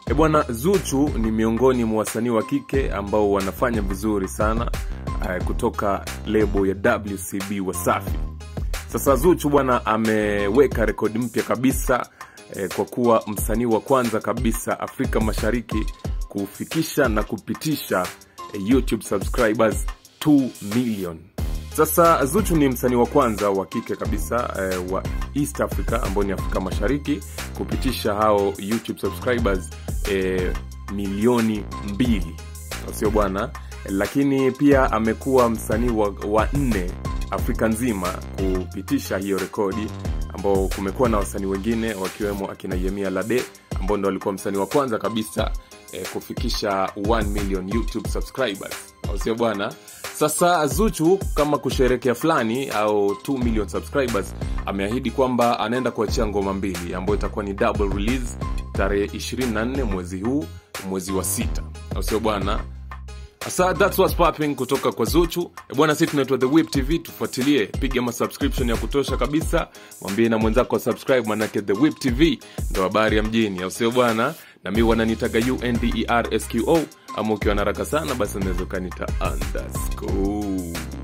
E bwana, Zuchu ni miongoni mwa wasanii wa kike ambao wanafanya vizuri sana uh, kutoka lebo ya WCB Wasafi. Sasa Zuchu bwana ameweka rekodi mpya kabisa eh, kwa kuwa msanii wa kwanza kabisa Afrika Mashariki kufikisha na kupitisha eh, YouTube subscribers 2 million. Sasa Zuchu ni msanii wa kwanza wa kike kabisa eh, wa East Africa ambao ni Afrika Mashariki kupitisha hao YouTube subscribers eh, milioni mbili, sio bwana? Lakini pia amekuwa msanii wa, wa nne Afrika nzima kupitisha hiyo rekodi, ambao kumekuwa na wasanii wengine wakiwemo akina Yemia Lade ambao ndo walikuwa msanii wa kwanza kabisa eh, kufikisha 1 million YouTube subscribers, au sio bwana? Sasa Zuchu kama kusherekea fulani au 2 million subscribers, ameahidi kwamba anaenda kuachia ngoma mbili ambayo itakuwa ni double release tarehe 24 mwezi huu, mwezi wa sita, au sio bwana? Sasa that's what's popping kutoka kwa Zuchu. E bwana, sisi tunaitwa The Whip TV, tufuatilie, piga ma subscription ya kutosha kabisa, mwambie na mwenzako subscribe, manake The Whip TV ndo habari ya mjini, au sio bwana? Na mi wananitaga UNDERSQO, ama ukiwa na haraka sana basi unaweza ukanita underscore